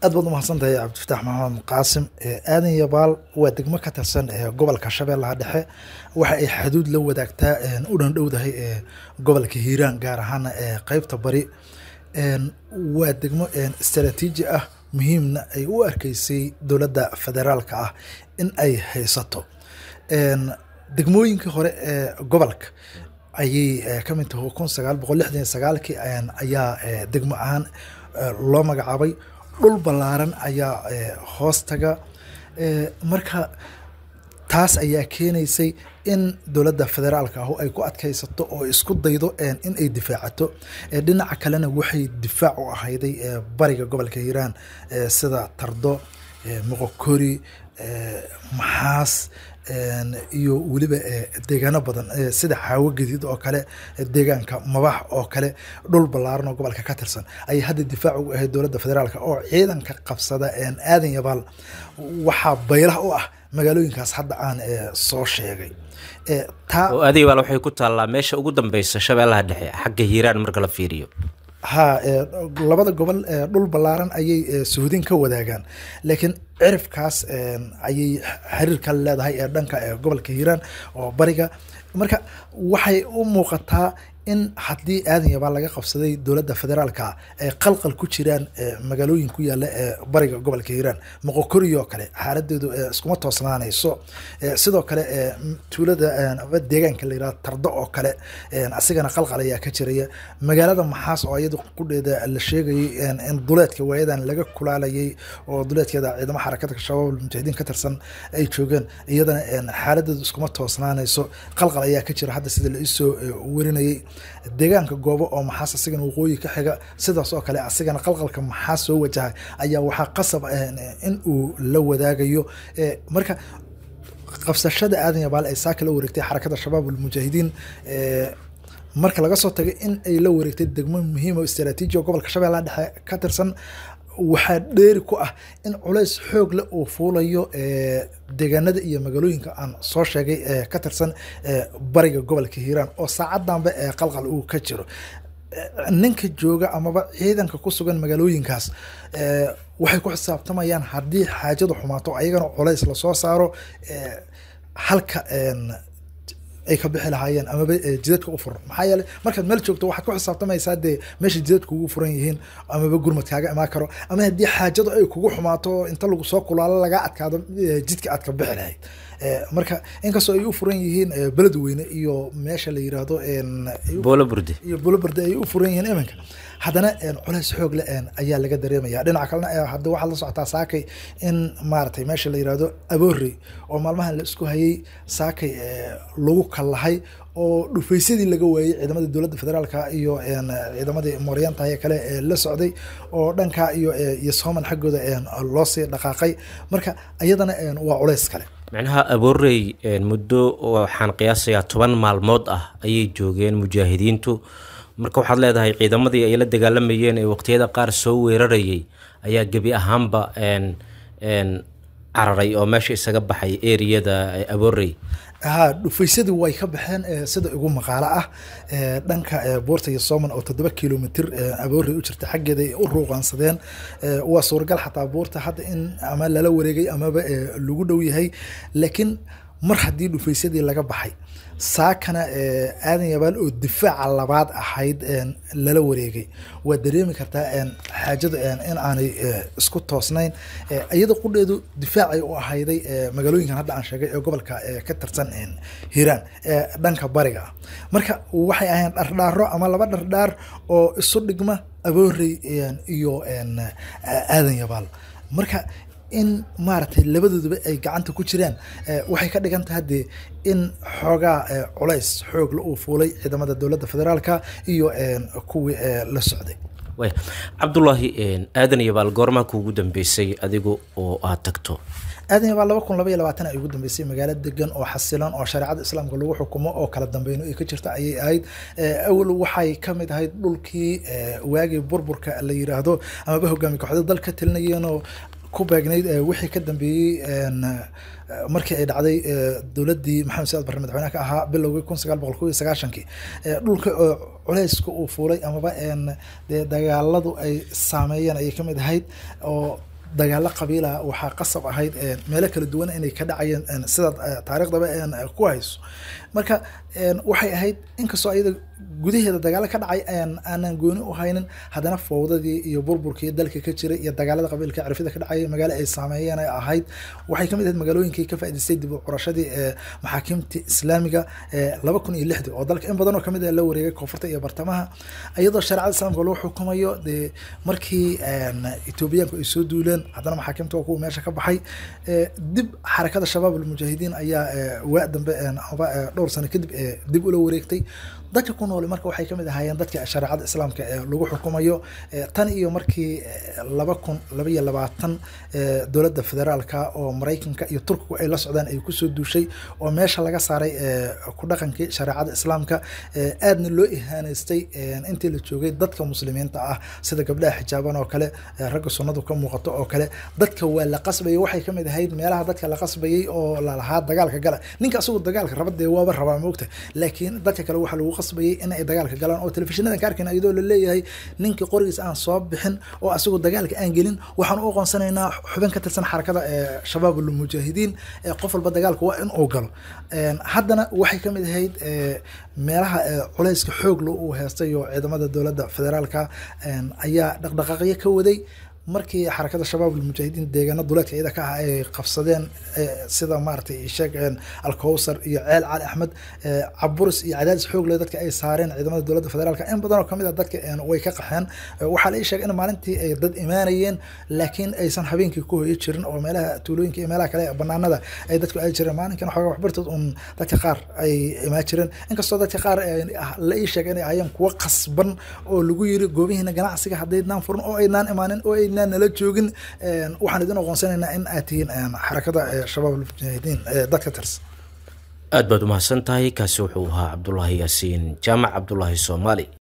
aad baad umahadsan tahay cabdifataax maxamed qaasim aadan yabaal waa degmo ka tirsan gobolka shabeellaha dhexe waxa ay xaduud la wadaagtaa u dhandhowdahay gobolka hiiraan gaar ahaana qeybta bari waa degmo istaraatiiji ah muhiimna ay u arkeysay dowladda federaalka ah in ay haysato degmooyinkii hore ee gobolka ayay ka mid tahay kun sagaal boqol lixdan iyo sagaalkii ayaa degmo ahaan loo magacaabay dhul ballaaran ayaa hoostaga marka taas ayaa keenaysay in dowladda federaalka ahu ay ku adkaysato oo isku daydo in ay difaacato dhinaca kalena waxay difaac u ahayday bariga gobolka hiiraan sida tardo moqokori maxaas iyo weliba deegaano badan sida xaawo gadiid oo kale deegaanka mabax oo kale dhul ballaaran oo gobolka ka tirsan ayay hadda difaac ugu ahayd dowladda federaalk oo ciidanka qabsada aadan yabaal waxaa baylah u ah magaalooyinkaas hadda aan soo sheegay oo aadan yabaal waxay ku taallaa meesha ugu dambeysa shabeellaha dhexe xagga hiiraan marka la fiiriyo ha labada gobol dhul ballaaran ayay suhudin ka wadaagaan laakiin cirifkaas ayay xiriir kale leedahay ee dhanka gobolka hiiraan oo bariga marka waxay u muuqataa in haddii aadan yabaal laga qabsaday dowladda federaalka ay qalqal ku jiraan magaalooyin ku yaala ee bariga gobolka hiiraan moqokori oo kale xaaladeedu iskuma toosnaanayso sidoo kale tuulada deegaanka la yihahdo tardo oo kale asigana qalqal ayaa ka jiraya magaalada maxaas oo iyadu qudheeda la sheegayay in duleedka waayadan laga kulaalayay oo duleedkeeda ciidamo xarakadka shabaab mujaahidiin ka tirsan ay joogeen iyadana xaaladeedu iskuma toosnaanayso qalqal ayaa ka jira hadda sida la isoo warinayay deegaanka goobo oo maxaas asigana waqooyi ka xiga sidaas oo kale asigana qalqalka maxaas soo wajahay ayaa waxaa qasab in uu la wadaagayo marka qabsashada aadan yabaal ay saaka la wareegtay xarakada shabaab almujaahidiin marka laga soo tagay in ay la wareegtay degmo muhiim oo istaraatiiji oo gobolka shabeellaha dhexe ka tirsan waxaa dheeri ku ah in culays xoog leh uu fuulayo deegaanada iyo magaalooyinka aan soo sheegay ee ka tirsan bariga gobolka hiiraan oo saacadanba ee qalqal uu ka jiro ninka jooga amaba ciidanka ku sugan magaalooyinkaas waxay ku xisaabtamayaan haddii xaajadu xumaato ayagana culays lasoo saaro halka ay ka bixi lahaayeen amaba jidadka u furan maxaa yeeley markaad meel joogto waxaad ku xisaabtamaysaa dee meesha jidadka ugu furan yihiin amaba gurmad kaaga imaan karo ama haddii xaajadu ay kugu xumaato inta lagu soo kulaalo lagaa adkaado jidka aad ka bixi lahayd marka inkastoo ay u furan yihiin beledweyne iyo meesha la yiraahdo booloburde iyo booloburde ay u furan yihiin iminka haddana culays xoog le ayaa laga dareemaya dhinaca kalena hadda waxaad la socotaa saakay in maaragtay meesha la yirahdo aboorey oo maalmahan la isku hayay saakay lagu kallahay oo dhufaysadii laga waayey ciidamadii dowladda federaalka iyo ciidamadii mooryaantahay kale ee la socday oo dhanka iyo iyo sooman xaggooda loo sii dhaqaaqay marka iyadana waa culays kale macnaha aboorey muddo waxaan qiyaasayaa toban maalmood ah ayay joogeen mujaahidiintu marka waxaad leedahay ciidamadii ay la dagaalamayeen ee waqtiyada qaar soo weerarayay ayaa gebi ahaanba cararay oo meesha isaga baxay eriyada aboorey ha dhufaysadii way ka baxeen sida igu maqaalo ah dhanka buurta iyo soman oo toddoba kilomitr aboorey u jirta xaggeeda ay u ruuqaansadeen waa suuragal xataa buurta hadda in ama lala wareegay amaba lagu dhow yahay laakiin mar haddii dhufaysadii laga baxay saakana aadan yabaal oo difaaca labaad ahayd lala wareegay waa dareemi kartaa xaajadu in aanay isku toosnayn iyada qudheedu difaacay u ahayday magaalooyinkan hadda aan sheegay ee gobolka ka tirsan hiiraan ee dhanka bariga ah marka waxay ahayn dhardhaaro ama laba dhardhaar oo isu dhigma aboorey iyo aadan yabaal marka in maaragtay labadooduba ay gacanta ku jiraan waxay ka dhigan tahay dee in xoogaa culays xoogla uu fuulay ciidamada dowladda federaalka iyo kuwii la socday way cabdulaahi aadan yabaal goormaa kuugu dambeysay adigu oo aad tagto aadan yabaal laba kun laba iyo labaatan ay ugu dambeysay magaalo degan oo xasilan oo shareecada islaamka lagu xukumo oo kala dambeyno ay ka jirta ayay ahayd awal waxay ka mid ahayd dhulkii waagii burburka la yiraahdo amaba hogaami kooxda dal ka talinayeenoo ku beegnayd wixii ka dambeeyey markii ay dhacday dowladdii maxamed saad barre madaxweynaha ka ahaa bilowgii kun sagaal boqol kow iyo sagaashankii dhulka culayska uu fuulay amaba dee dagaaladu ay saameeyeen ayay kamid ahayd oo dagaalo qabiila waxaa qasab ahayd meelo kala duwan inay ka dhacayeen sida taariikhdaba ku hayso marka waxay ahayd inkastoo ayada gudaheeda dagaalo ka dhacay aanan gooni u haynin haddana fowdadii iyo burburkii dalka ka jiray iyo dagaalada qabiilka cirfida ka dhacay magaalo ay saameeyeen ay ahayd waxay kamid ahayd magaalooyinkii ka faa'idaystay dib u curashadii maxaakiimta islaamiga laba kun iyo lixdii oo dalka in badan oo kamid ah la wareegay koonfurta iyo bartamaha iyadoo shareecada islaamka lagu xukumayo dee markii etoobiyaanku ay soo duuleen haddana maxaakiimta waa kuwa meesha ka baxay dib xarakada shabaab almujaahidiin ayaa waa dambe aba dhowr sano kadib dib ula wareegtay dadka ku nool marka waxay kamid ahaayeen dadka shareecada islaamka ee lagu xukumayo tan iyo markii laba kun laba iyo labaatan dowladda federaalka oo maraykanka iyo turkigu ay la socdaan ay kusoo duushay oo meesha laga saaray ku dhaqankii shareecada islaamka aadna loo ihaaneystay intii la joogay dadka muslimiinta ah sida gabdhaha xijaaban oo kale ragga sunnadu ka muuqato oo kale dadka waa la qasbayay waxay kamid ahayd meelaha dadka la qasbayay oo lalahaa dagaalka gala ninka asagu dagaalka raba dee waaba rabaa moogta laakiin dadka kale waxaa lagu qasbayay in ay dagaalka galaan oo telefishinada ka arkayna iyadoo la leeyahay ninkii qorigiis aan soo bixin oo asagu dagaalka aan gelin waxaan u aqoonsanaynaa xubin ka tirsan xarakada shabaab almujaahidiin qof walba dagaalka waa in uu galo haddana waxay kamid ahayd meelaha culayska xoogla uu heestay oo ciidamada dowladda federaalka ayaa dhaqdhaqaaqyo ka waday markii xarakada shabaab almujaahidiin deegaano duleedka iyada ka ah ay qabsadeen sida maaragtay sheeg alkowsar iyo ceel cali axmed caburis iyo cadaadis xoog leh dadka ay saareen ciidamada dowladda federaalka in badan oo kamid a dadka way ka qaxeen waxaa la ii sheegay in maalintii ay dad imaanayeen laakiin aysan habeenkii ku hoyi jirin oo meelaha tuulooyinka iyo meelaha kale banaanada ay dadku ay jireen maalinkan xoogaa waxbartood un dadka qaar ay imaan jireen inkastoo dadka qaar la ii sheegay inay ahayeen kuwo qasban oo lagu yiri goobihiina ganacsiga haddaydnaan furin oo aynaan imaanin oo ay nala joogin waxaan idin aqoonsanaynaa in aad tihiin xarakada shabaab almujaahidiin dadka tirsan aad baad umahadsan tahay kaasi wuxuu ahaa cabdulaahi yaasiin jaamac cabdulaahi soomaali